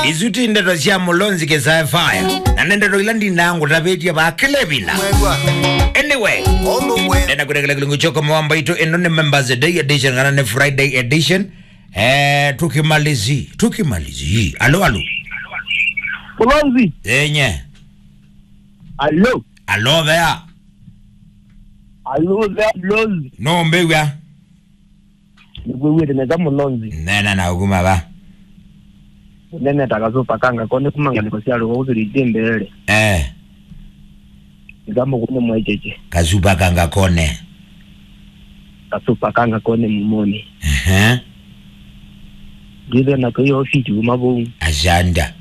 izuti ndeto cia mulonzi kesafaya na nendeto ila ndinangu tavetia vakilevila anyway ndenda kurekela kilungu choko mwamba itu ino ni members day edition kana ni friday edition eh tukimalizi tukimalizi alo alo Kulonzi. enye Alo. alo there Alo there Mlonzi. no mbewya Nigwewire neza Mlonzi. nena na ukuma ba Nene takazopa kanga kone kumanga nikosialo kwa uzuri mbele. eh Nigamo kune mwecheche. kazupa kanga kone Kasupa kanga kone mumoni. ehe Gize na kwa hiyo ofisi umabu. ajanda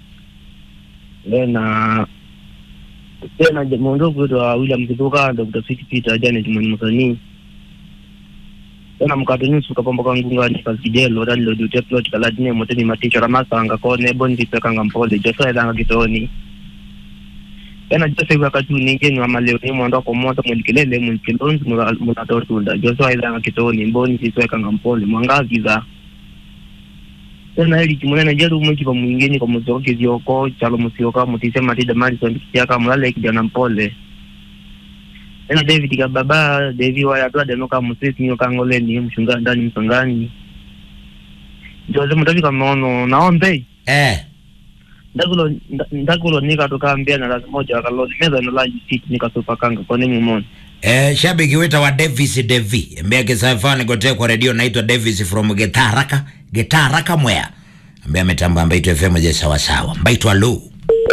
Lena tena jamondo kwa William Kibuka Dr. Sweet Peter Janet Mwani Musani. Tena mkato nyusu kapamba kwa ngunga ni kasikijelo rali lo dute plot kaladine moteni maticho ramasanga kone bondi pekanga mpole josa edanga kitoni. Tena jose kwa katu ninge ni wamaleo ni mwando kwa mwata mwelikilele mwikilonzi munatortunda josa edanga kitoni mboni siswekanga mpole mwangazi za tena ili kimunene jeru mwiki pa mwingeni kwa muzoke zioko chalo musioka mutise matida mali so ndikisiaka mulale kijana mpole tena David kababa Devi waya twa denoka musisi nyo kangoleni mshunga ndani msangani Jose mutafika maono naombe eh ndakulo nda- ndakulo nika tukambia na lazima moja wakaloni meza no laji siti nika super kanga kone mumoni Eh, shabiki wita wa Davis Devi ambaye kisafani kote kwa redio naitwa Davis from Getaraka Getaraka Mwea ambaye ametamba Mbaitu FM je sawa sawa Mbaitu alo